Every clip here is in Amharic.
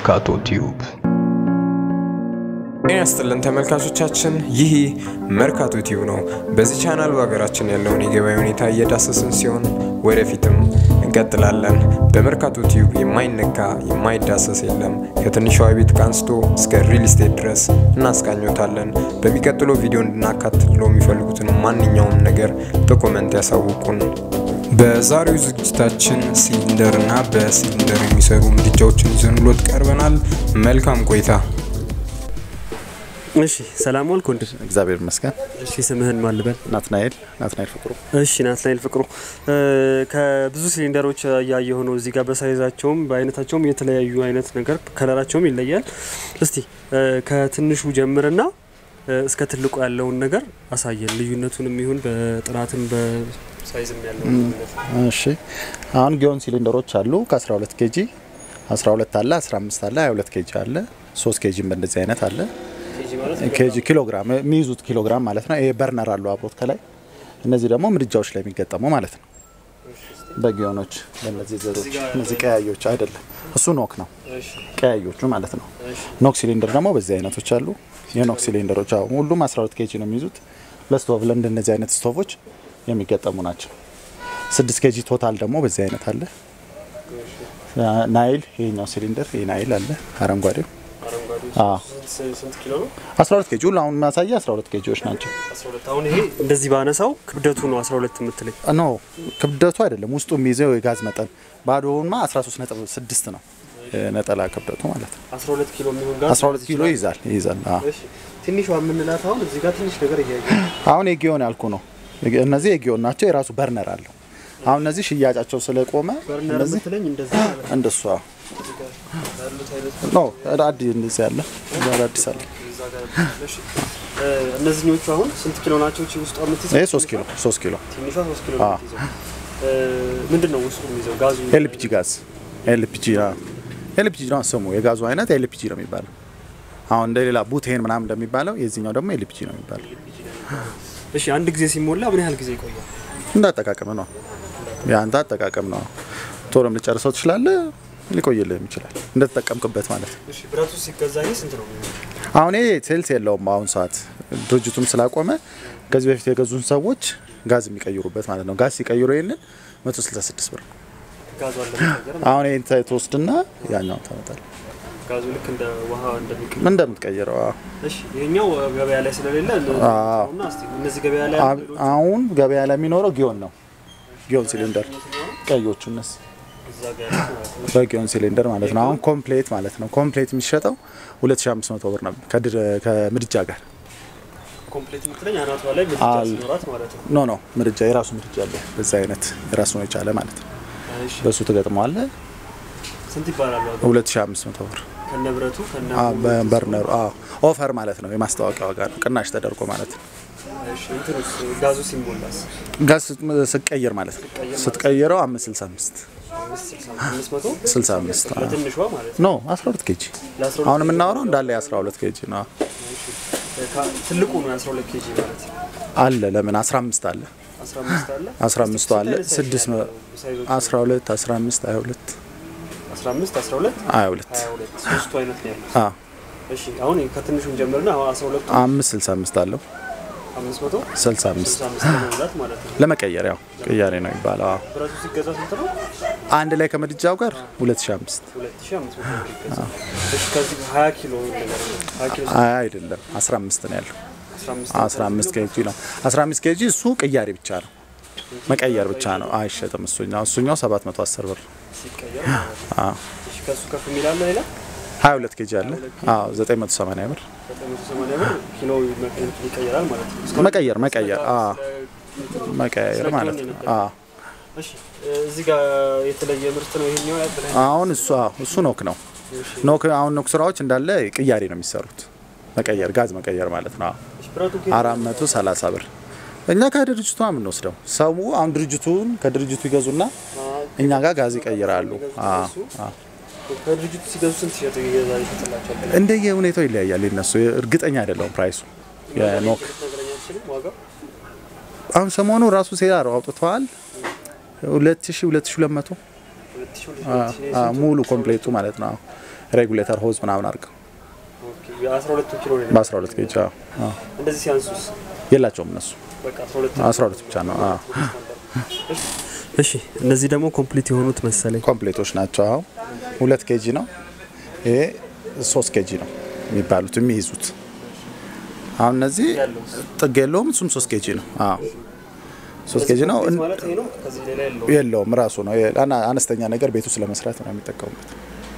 መርካቶ ቲዩብ ጤና ይስጥልን ተመልካቾቻችን፣ ይህ መርካቶ ቲዩብ ነው። በዚህ ቻናል በሀገራችን ያለውን የገበያ ሁኔታ እየዳሰስን ሲሆን ወደፊትም እንቀጥላለን። በመርካቶ ቲዩብ የማይነካ የማይዳሰስ የለም። ከትንሿ ቤት አንስቶ እስከ ሪል ስቴት ድረስ እናስቃኞታለን። በሚቀጥለው ቪዲዮ እንድናካትለው የሚፈልጉትን ማንኛውም ነገር በኮመንት ያሳውቁን። በዛሬው ዝግጅታችን ሲሊንደር እና በሲሊንደር የሚሰሩ ምድጃዎችን ይዘንሎት ቀርበናል። መልካም ቆይታ። እሺ ሰላም ዋልክ ወንድም። እግዚአብሔር ይመስገን። እሺ ስምህን ማን ልበል? ናትናኤል ናትናኤል ፍቅሩ። እሺ ናትናኤል ፍቅሩ። ከብዙ ሲሊንደሮች እያየሁ ነው እዚህ ጋር በሳይዛቸውም በአይነታቸውም የተለያዩ አይነት ነገር ከለራቸውም ይለያል። እስቲ ከትንሹ ጀምርና እስከ ትልቁ ያለውን ነገር አሳየን። ልዩነቱንም ይሁን በጥራትም በሳይዝም ያለውን ልዩነት። እሺ አሁን ጊዮን ሲሊንደሮች አሉ ከ12 ኬጂ 12 አለ 15 አለ 22 ኬጂ አለ 3 ኬጂም በእንደዚህ አይነት አለ ኬጂ ኪሎግራም የሚይዙት ኪሎግራም ማለት ነው። ይሄ በርነር አለው አብሮት ከላይ። እነዚህ ደግሞ ምድጃዎች ላይ የሚገጠሙ ማለት ነው። በጊዮኖች በእነዚህ ዘሮች እነዚህ ቀያዮች አይደለም፣ እሱ ኖክ ነው። ቀያዮቹ ማለት ነው። ኖክ ሲሊንደር ደግሞ በዚህ አይነቶች አሉ። የኖክ ሲሊንደሮች አሁን ሁሉም 12 ኬጂ ነው የሚይዙት። ለስቶቭ ለእንደነዚህ አይነት ስቶቮች የሚገጠሙ ናቸው። 6 ኬጂ ቶታል ደግሞ በዚህ አይነት አለ። ናይል ይሄኛው ሲሊንደር ይሄ ናይል አለ አረንጓዴው ስንት ኪሎ ነው? 12 ኬጂ ሁሉ አሁን የሚያሳየ 12 ኬጂዎች ናቸው። 12 አሁን ይሄ እንደዚህ ባነሳው ክብደቱ ነው 12 የምትለኝ? ኖ ክብደቱ አይደለም ውስጡ የሚይዘው የጋዝ መጠን ባዶውንማ 13.6 ነው ነጠላ ክብደቱ ማለት ነው። 12 ኪሎ የሚሆን ጋር 12 ኪሎ ይይዛል ይይዛል። አዎ እሺ ትንሿ የምንላት አሁን እዚህ ጋር ትንሽ ነገር እያየ አሁን የጊዮን ያልኩ ነው። እነዚህ የጊዮን ናቸው። የራሱ በርነር አለው። አሁን እነዚህ ሽያጫቸው ስለቆመ በርነር እነዚህ የምትለኝ እንደዚህ ማለት ነው። እንደሷ ያሉት አይነት ኖ አዲ እንደዚህ ያለ አዲስ አለ። እዛ ጋር እሺ እ እነዚህኞቹ አሁን ስንት ኪሎ ናቸው? እቺ ውስጧ የምትይዘው ይሄ 3 ኪሎ 3 ኪሎ ትንሿ 3 ኪሎ ነው የምትይዘው። እ ምንድን ነው ውስጡ የሚይዘው ጋዙ? ኤልፒጂ ጋዝ ኤልፒጂ ኤልፒጂ ነው ስሙ። የጋዙ አይነት ኤልፒጂ ነው የሚባለው። አሁን እንደሌላ ቡቴን ምናምን እንደሚባለው የዚህኛው ደግሞ ኤልፒጂ ነው የሚባለው። እሺ አንድ ጊዜ ሲሞላ ምን ያህል ጊዜ ይቆያል? እንዳጠቃቀም ነው። የአንተ አጠቃቀም ነው። ቶሎም ልጨርሰው ትችላለህ፣ ሊቆይልህም ይችላል እንደተጠቀምክበት ማለት ነው። እሺ ብረቱ ሲገዛ ይሄ ስንት ነው? አሁን ይሄ ሴልስ የለውም። አሁን ሰዓት ድርጅቱም ስላቆመ ከዚህ በፊት የገዙን ሰዎች ጋዝ የሚቀይሩበት ማለት ነው። ጋዝ ሲቀይሩ ይህንን 166 ብር ነው። ጋዙ አለ መቀየር አሁን ይህን ትወስድና ያኛውን ታመጣለህ ጋዙ ልክ እንደ ውሃ እንደሚቀየር እንደምትቀይረው አዎ። እሺ ይሄኛው ገበያ ላይ ስለሌለ አዎ። እና እስቲ እነዚህ ገበያ ላይ ያሉ ሌሎች አሁን ገበያ ላይ የሚኖረው ጊዮን ነው። ጊዮን ሲሊንደር ቀዮቹ እነሱ እዛ ጋር ያሉት ማለት ነው። በጊዮን ሲሊንደር ማለት ነው። አሁን ኮምፕሌት ማለት ነው። ኮምፕሌት የሚሸጠው 2500 ብር ነበር ከድር- ከምድጃ ጋር። ኮምፕሌት የምትለኝ አናቷ ላይ ምድጃ አል- ሲኖራት ማለት ነው። ኖ ኖ ምድጃ የራሱ ምድጃ አለው። በዛ አይነት የራሱን የቻለ ማለት ነው። እሺ በሱ ትገጥመዋለህ። ስንት ይባላል ዋጋ? 2500 ብር ከነ ብረቱ ከነ አ፣ በበርነሩ አዎ፣ ኦፈር ማለት ነው። የማስታወቂያ ዋጋ ነው። ቅናሽ ተደርጎ ማለት ነው። እሺ እንትኑስ ጋዙ ሲሞላስ ጋዝ ስትቀይር ማለት ነው። ስትቀይረው 565 አምስት መቶ 65 አዎ። ለትንሿ ማለት ነው። ኖ 12 ኬጂ ለ12 አሁን የምናወራው እንዳለ የ12 ኬጂ ነው ካ- ትልቁ ነው የ12 ኬጂ ማለት ነው። አለ። ለምን 15 አለ 15 አለ 15 አለ 6 ነው 12 15 22 15 12 22 22 ሶስቱ አይነት ነው ያሉት። አ እሺ አሁን ከትንሹን ጀምርና አሁን 12 5 65 አለው 500 65 65 ለመሙላት ማለት ነው። ለመቀየር ያው ቅያሬ ነው የሚባለው። አዎ ብረቱ ሲገዛ ስንት ነው? አንድ ላይ ከምድጃው ጋር 2005 2500 ብር ይገዛል። እሺ ከዚህ 20 ኪሎ ነገር ነው 20 ኪሎ አይ አይደለም 15 ነው ያለው 15 15 ኬጂ ነው 15 ኬጂ እሱ ቅያሬ ብቻ ነው መቀየር ብቻ ነው አይሸጥም እሱኛው እሱኛው 710 ብር ሲቀየር ማለት ነው። አዎ እሺ ከሱ ከፍ የሚላለ ሌላ 22 ኬጂ አለ አዎ 980 ብር 980 ብር ኪሎ ይቀየራል ማለት ነው። እስካሁን መቀየር መቀየር ስለ- አዎ ስለ- መቀየር ስለ ማለት ጊዮን ነው የነገርከኝ። አዎ እሺ እዚህ ጋር የተለየ ምርት ነው ይሄኛው ያበላኝ። አሁን እሱ አዎ እሱ ኖክ ነው ኖክ አሁን ኖክ ስራዎች እንዳለ ቅያሬ ነው የሚሰሩት መቀየር ጋዝ መቀየር ማለት ነው አዎ እሺ ብረቱ ከየት አራት መቶ ሰላሳ ብር እኛ ከድርጅቱ ነው የምንወስደው። ሰው አሁን ድርጅቱን ከድርጅቱ ይገዙና እኛ ጋር ጋዝ ይቀይራሉ። አዎ፣ አዎ። ከድርጅቱ ሲገዙ ስንት ይሸጥ ይገዛ ይሸጥላቸዋል? እንደየ ሁኔታው ይለያያል። የነሱ እርግጠኛ አይደለውም ፕራይሱ የኖክ ልትነግረኝ አትችልም ዋጋው? አሁን ሰሞኑ ራሱ ሴራ አውጥተዋል። ሁለት ሺ ሁለት ሺ ሁለት መቶ ሁለት ሺህ ሁለት ሺህ ሙሉ ኮምፕሌቱ ማለት ነው። ሬጉሌተር ሆዝ ምናምን አድርገው ኦኬ የ12 ኪሎ ነው በ12 ኬጅ አዎ። አዎ። እንደዚህ ሲያንሱስ የላቸውም እነሱ በቃ 12 12 ብቻ ነው። አዎ። እሺ እነዚህ ደግሞ ኮምፕሊት የሆኑት መሰለኝ ኮምፕሌቶች ናቸው። አሁን ሁለት ኬጂ ነው። ይሄ ሶስት ኬጂ ነው የሚባሉት የሚይዙት። አሁን እነዚህ ጥግ የለውም። እሱም ሶስት ኬጂ ነው። አዎ ሶስት ኬጂ ነው። እን- ማለት ይሄ ነው ከዚህ ሌላ ያለው የለውም ራሱ ነው። የ- አና- አነስተኛ ነገር ቤቱ ስለመስራት ነው የሚጠቀሙበት።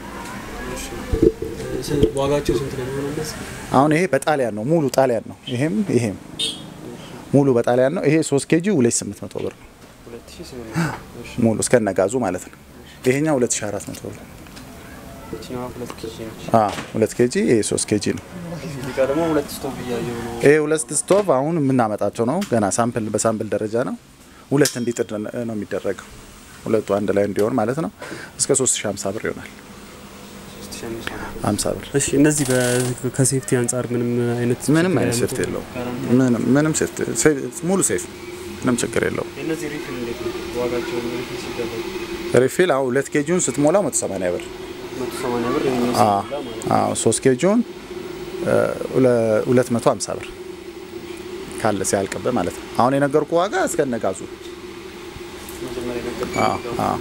ዋጋቸው ስንት ነው የሚሆነው እነዚህ አሁን ይሄ በጣሊያን ነው፣ ሙሉ ጣሊያን ነው። ይሄም ይሄም ሙሉ በጣሊያን ነው። ይሄ ሶስት ኬጂ ሁለት ስምንት መቶ ብር ነው 2800 እሺ ሙሉ እስከነጋዙ ማለት ነው። ይሄኛው ሁለት ሺ አራት መቶ ብር ነው። እቺኛዋ ሁለት ኬጂ ነች አዎ ሁለት ኬጂ ይሄ ሶስት ኬጂ ነው። እዚህ ጋር ደግሞ ሁለት ስቶቭ እያየሁ ነው ይሄ ሁለት ስቶቭ አሁን የምናመጣቸው ነው። ገና ሳምፕል በሳምፕል ደረጃ ነው። ሁለት እንዲጥድ ነው የሚደረገው። ሁለቱ አንድ ላይ እንዲሆን ማለት ነው። እስከ 3050 ብር ይሆናል። 3500 50 ብር እሺ እነዚህ በ- ከሴፍቲ አንጻር ምንም አይነት ምንም አይነት ሴፍቲ የለውም። ምንም ምንም ሴፍቲ ሴፍ- ሙሉ ሴፍ ምንም ችግር የለውም። እነዚህ ሪፊል እንዴት ነው ዋጋቸው ሪፊል ሲደረግ ሪፊል አሁን ሁለት ኬጂውን ስትሞላው 180 ብር 180 ብር የሚወስድ አዎ ማለት ነው አዎ ሶስት ኬጂውን ሁለት መቶ ሀምሳ ብር ካለ ሲያልቅብህ ማለት ነው። አሁን የነገርኩ ዋጋ እስከነጋዙ መጀመሪያ ነገር አዎ አዎ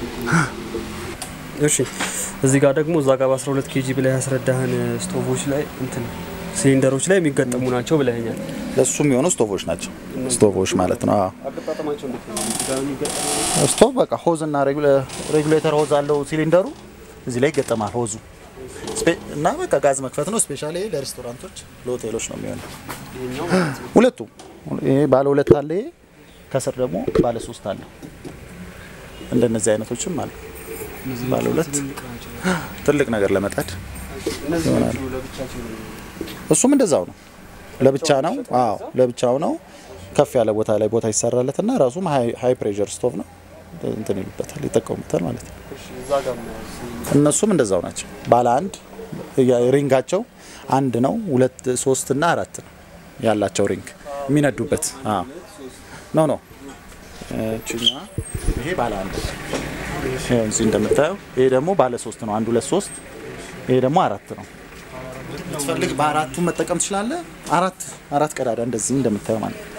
እሺ እዚህ ጋር ደግሞ እዛ ጋር በ12 ኬጂ ብላይ ያስረዳህን ስቶቮች ላይ እንትን ሲሊንደሮች ላይ የሚገጠሙ ናቸው ብለኸኛል። ለሱ የሚሆኑ ስቶቮች ናቸው። ስቶቮች ማለት ነው። አዎ አገጣጠማቸው እንዴት ነው? እዚህ ጋር የሚገጠሙ ስቶቭ በቃ ሆዝ እና ሬጉሌተር ሆዝ አለው ሲሊንደሩ እዚህ ላይ ይገጠማል ሆዙ ስፔ- እና በቃ ጋዝ መክፈት ነው። ስፔሻሊ ለሬስቶራንቶች ለሆቴሎች ነው የሚሆነው። ይሄኛው ማለት ነው። ሁለቱም ይሄ ባለ ሁለት አለ፣ ይሄ ከስር ደግሞ ባለ ሶስት አለ። እንደነዚህ አይነቶችም አሉ። እነዚህ ባለ ሁለት ትልልቅ ናቸው። ትልቅ ነገር ለመጣድ እነዚህ ናቸው ለብቻቸው ነው። እሱም እንደዛው ነው። ለብቻ ነው። አዎ ለብቻው ነው። ከፍ ያለ ቦታ ላይ ቦታ ይሰራለትና ራሱም ሃይ ፕሬሸር ስቶቭ ነው። እንትን ይሉበታል ይጠቀሙበታል ማለት ነው። እሺ እዛ ጋር ነው እነሱም እንደዛው ናቸው። ባለ አንድ ያ- ሪንጋቸው አንድ ነው። ሁለት ሶስት እና አራት ነው ያላቸው ሪንግ የሚነዱበት። አዎ ኖ ኖ እችኛ ይሄ ባለ አንድ ነው። ይሄው እዚህ እንደምታየው ይሄ ደግሞ ባለ ሶስት ነው። አንድ ሁለት ሶስት ይሄ ደግሞ አራት ነው። ብትፈልግ በአራቱ መጠቀም ትችላለህ። አራት አራት ቀዳዳ እንደዚህ እንደምታየው ማለት ነው።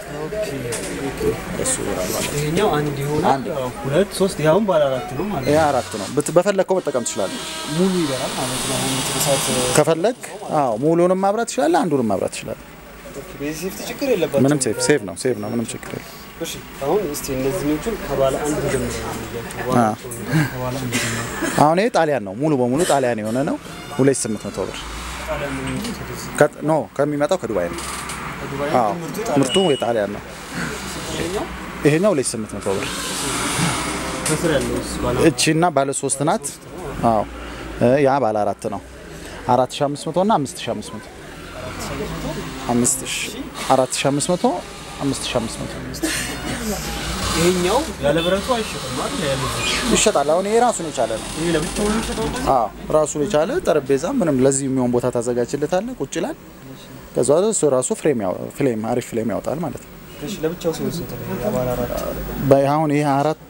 እሱ ይሆናል ማለት ነው። ይሄኛው አንድ ይሆናል። አንድ። ያው ሁለት ሶስት ያሁን ባለ አራት ነው ማለት ይሄ አራት ነው። ብት- በፈለግከው መጠቀም ትችላለህ። ነው። ሙሉ ይበላል ማለት ነው። አሁን ትርሳት ከፈለግ አዎ ሙሉንም ማብራት ትችላለህ። አንዱንም ማብራት ትችላለህ። በዚህ ሴፍቲ ችግር የለባትም። ምንም ሴፍ ሴፍ ነው ሴፍ ነው። ምንም ችግር የለም። እሺ አሁን እስቲ እነዚህኞቹን ከባለ አንድ ጀምሮ ዋጋቸውን ከባለ አንድ ጀምሮ አሁን ይሄ ጣሊያን ነው። ሙሉ በሙሉ ጣሊያን የሆነ ነው። ሁለት ስምንት መቶ ብር ጣሊያን ነው የሚመጡት ወደዚህ። ከ- ኖ ከሚመጣው ከዱባይ ነው። ከዱባይ አዎ ምርቱ ጣሊያን ምርቱ የጣሊያን ነው። ይሄኛው ይሄኛው ሁለት ስምንት መቶ ብር ከስር ያለው ባለ እቺና ባለ ሶስት ናት። አዎ እ ያ ባለ አራት ነው። አራት ሺ አምስት መቶ እና አምስት ሺ አምስት መቶ አምስት ሺ አራት ሺ አምስት መቶ አምስት ሺ አምስት መቶ ይሄኛው ያለ ብረቱ አይሸጥም አይደል? ያለ ይሸጣል። አሁን ይሄ ራሱን የቻለ ነው። ይሄ ለብቻው ነው የሚሸጠው። አዎ ራሱን የቻለ ጠረጴዛ ምንም ለዚህ የሚሆን ቦታ ታዘጋጅለታለህ። ቁጭ ይላል። ከዛ እሱ ራሱ ፍሬም ያው ፍሌም አሪፍ ፍሌም ያወጣል ማለት ነው። እሺ ለብቻው ሲሆን ስንት ነው? ያ ባለ አራት በ- አሁን ይሄ አራቱ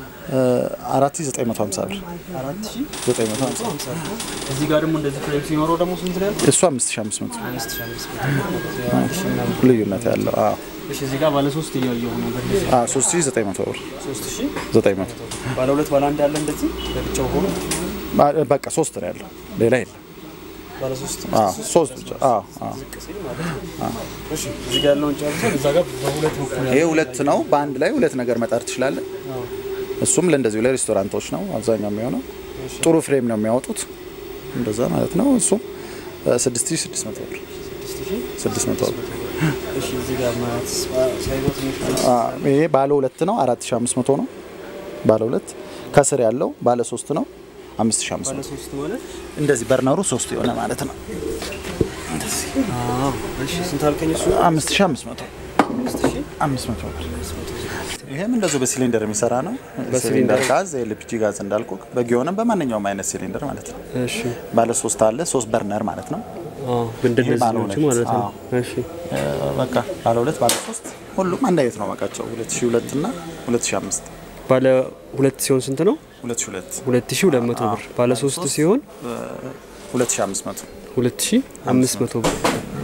አራት ሺ ዘጠኝ መቶ ሀምሳ ብር አራት ሺህ ዘጠኝ መቶ ሀምሳ ሃምሳ ነው። እዚህ ጋር ደግሞ እንደዚህ ፍሬም ሲኖረው ደግሞ ስንት ነው ያለው? እሱ አምስት ሺ አምስት መቶ አምስት ሺህ አምስት መቶ ነው ማለት ነው። አንድ ሺህ ምናምን። ልዩነት ያለው አዎ እሺ እዚህ ጋር ባለ ሶስት እያየሁ ነው። በእንደዚህ አዎ ሶስት ሺ ዘጠኝ መቶ ብር ሶስት ሺህ ዘጠኝ መቶ ባለ ሁለት ባለ አንድ ያለ እንደዚህ ለብቻው ሆኖ ባ- በቃ ሶስት ነው ያለው ሌላ የለም። ባለ ሶስት አዎ ሶስት ብቻ አዎ አዎ ዝቅ ሲል ማለት ነው። እሺ እዚህ ጋር ያለውን ጨርሰን እዛ ጋር በሁለት በኩል ይሄ ሁለት ነው። በአንድ ላይ ሁለት ነገር መጣር ትችላለህ። እሱም ለእንደዚሁ ለሬስቶራንቶች ነው አብዛኛው የሚሆነው። ጥሩ ፍሬም ነው የሚያወጡት እንደዛ ማለት ነው። እሱም ስድስት ሺ ስድስት መቶ ብር ስድስት መቶ ብር እሺ እዚህ ጋር ማለት ሳይዞ ትንሽ አ፣ ይሄ ባለ ሁለት ነው አራት ሺ አምስት መቶ ነው ባለ ሁለት። ከስር ያለው ባለ ሶስት ነው አምስት ሺ አምስት ባለ መቶ ሶስት ማለት እንደዚህ በርነሩ ሶስት የሆነ ማለት ነው አዎ እሺ ስንት አልከኝ እሱ አምስት ሺ አምስት መቶ አምስት ሺህ አምስት መቶ ብር ይሄም እንደዚሁ በሲሊንደር የሚሰራ ነው። በሲሊንደር ሲሊንደር ጋዝ ኤልፒጂ ጋዝ እንዳልኩ በጊዮንም በማንኛውም አይነት ሲሊንደር ማለት ነው። እሺ ባለ ሶስት አለ ሶስት በርነር ማለት ነው። አዎ እንደነዚህ ባለ ናቸው ሁለት። ማለት ነው አዎ። እሺ እ፣ በቃ ባለ ሁለት ባለ ሶስት ሁሉም አንድ አይነት ነው ዋጋቸው 2002 እና 2005 ባለ ሁለት ሲሆን ስንት ነው? 2002 ሁለት ሺህ ሁለት መቶ ብር ባለ ሶስት ሲሆን 2500 2500 ብር።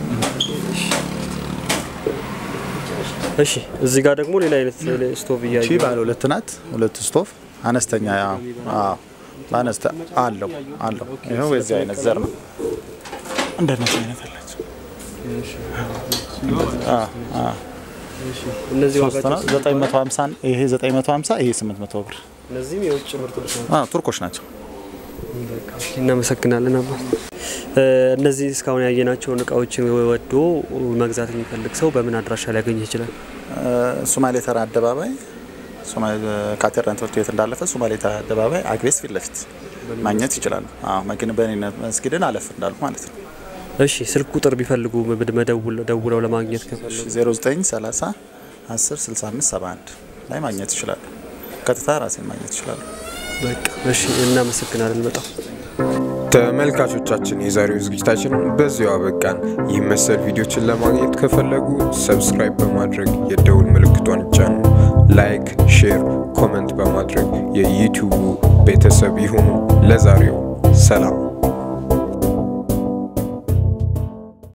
እሺ እዚህ ጋር ደግሞ ሌላ አይነት ስቶቭ ቺ እያየ ባለ ሁለት ናት። ሁለት ስቶቭ አነስተኛ ያው አዎ በአነስተ አለው አለው። ይኸው የዚህ አይነት ዘር ነው። እንደነዚህ አይነት አላቸው። አዎ አዎ እነዚህ ሶስት ነው። ዋጋቸው 950 ይሄ 950 ይሄ 800 ብር። እነዚህም የውጭ ምርቶች ናቸው። አዎ ቱርኮች ናቸው። እናመሰግናለን አባ። እነዚህ እስካሁን ያየናቸውን እቃዎችን ወዶ መግዛት የሚፈልግ ሰው በምን አድራሻ ሊያገኝ ይችላል? ሶማሌ ተራ አደባባይ ሶማሌ ካቴድራል ትምህርት ቤት እንዳለፈ ሶማሌ ተራ አደባባይ አግቤስ ፊት ለፊት ማግኘት ይችላሉ። አዎ መኪና በእኔነት መስጊድን አለፍ እንዳሉ ማለት ነው። እሺ ስልክ ቁጥር ቢፈልጉ መደውል ደውለው ለማግኘት ከፈለጉ 0930 10 65 71 ላይ ማግኘት ይችላሉ። ቀጥታ ራሴን ማግኘት ይችላሉ። በቃ እሺ፣ እናመሰግናለን በጣም ተመልካቾቻችን የዛሬው ዝግጅታችን በዚሁ አበቃን። ይህ መሰል ቪዲዮችን ለማግኘት ከፈለጉ ሰብስክራይብ በማድረግ የደውል ምልክቷን ይጫኑ። ላይክ፣ ሼር፣ ኮመንት በማድረግ የዩቲዩቡ ቤተሰብ ይሁኑ። ለዛሬው ሰላም።